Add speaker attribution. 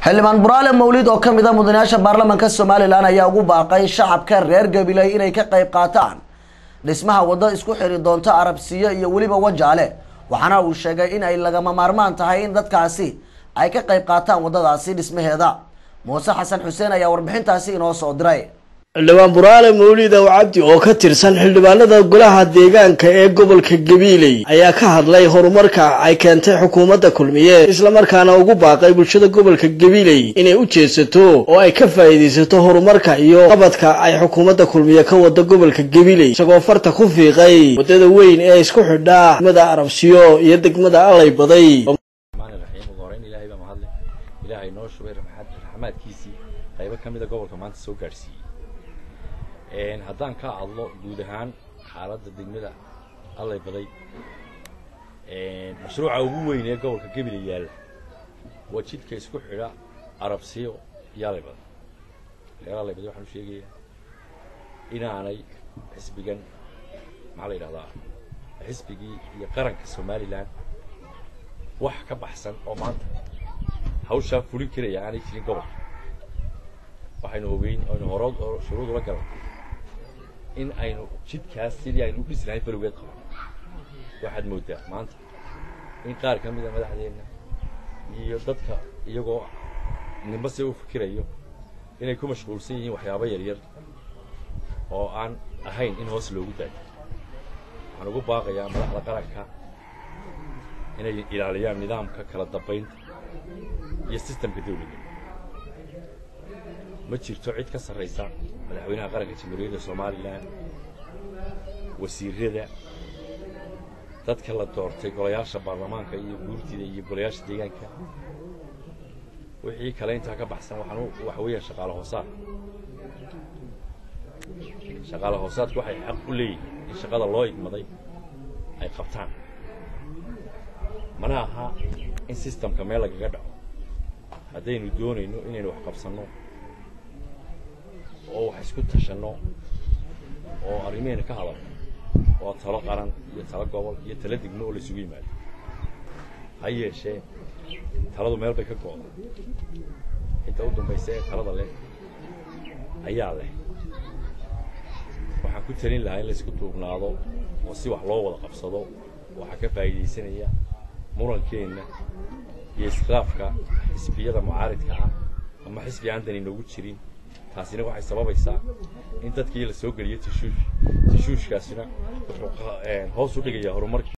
Speaker 1: xildhibaan buraale mawlid oo kamid a mudanayaasha baarlamaanka somalilan ayaa ugu baaqay shacabka reer gabiley inay ka qayb qaataan dhismaha waddo isku xiri doonta arabsiyo iyo weliba wajaale waxaana uu sheegay in ay lagama maarmaan tahay in dadkaasi ay ka qayb qaataan waddadaasi dhismaheeda muuse xasan xuseen ayaa warbixintaasi inoo soo diray
Speaker 2: xildhibaan buraale mawlid ow cabdi oo ka tirsan xildhibaanada golaha deegaanka ee gobolka gabiiley ayaa ka hadlay horumarka ay keentay xukuumadda kulmiye islamarkaana ugu baaqay bulshada gobolka gabiiley inay u jeedsato oo ay ka faa'iidaysato horumarka iyo qabadka ay xukuumadda kulmiye ka wado gobolka gabiiley isagoo farta ku fiiqay waddada weyn ee isku xidhaa degmada arabsiyo iyo degmada allay baday
Speaker 3: ilaahay noo shubay raxmaadkiisii qaybo ka mida gobolka maanta soo gaadhsiiyey haddaan ka hadlo guud ahaan xaaladda degmada allay baday mashruuca ugu weyn ee gobolka gebile yaalla waa jidka isku xidha arabsiyo iyo allay baday reer allay baday waxaan u sheegayaa inaanay xisbigan maxaa la yidhahdaa xisbigii iyo qaranka somalilan wax ka baxsan oo maanta hawshaa fulin karaya aanay jirin gobolka waxaynu ogeyn aynu horo shuruud ula galan in aynu jidkaas sidii aynu u dhisi lahayn balowgeed qaban waxaad mooddaa maanta in qaar ka mida madaxdeenna iyo dadka iyagoo nimba si u fikirayo inay ku mashquulsan yihiin waxyaabo yaryar oo aan ahayn in hoos loogu daayo waxaan ugu baaqayaa madaxda qaranka inay ilaaliyaan nidaamka kala dambaynta iyo sistamka dawladda ma jirto cid ka sarraysa madaxweynaha qaranka jamhuuriyadda somalilan wasiirada dadka la doortay golayaasha baarlamaanka iyo guurtida iyo golayaasha deegaanka wixii kale intaa ka baxsan waxaan waxa weeyaan shaqaale hoosaad shaqaale hoosaadku waxay xaq u leeyihiin in shaqada loo igmaday ay qabtaan mana aha in sistamka meel lagaga dhaco haddaynu doonayno inaynu wax qabsanno oo wax isku tashanno oo arrimeena ka hadalno waa talo qaran iyo talo gobol iyo talo degmo oo laysugu yimaado ha yeeshee taladu meel bay ka go'da inta u dambaysa ee talada leh ayaa leh waxaan ku talin lahaa in laysku duubnaado oo si wax loo wada qabsado waxaa ka faa'iidaysanaya murankeenna iyo iskhilaafka xisbiyada mucaaridka ah ama xisbi aan dan inoogu jirin taasina waxay sababaysaa in dadkii la soo geliyo tashuush tashuushkaasina wuxuu hoos u dhigayaa horumarkii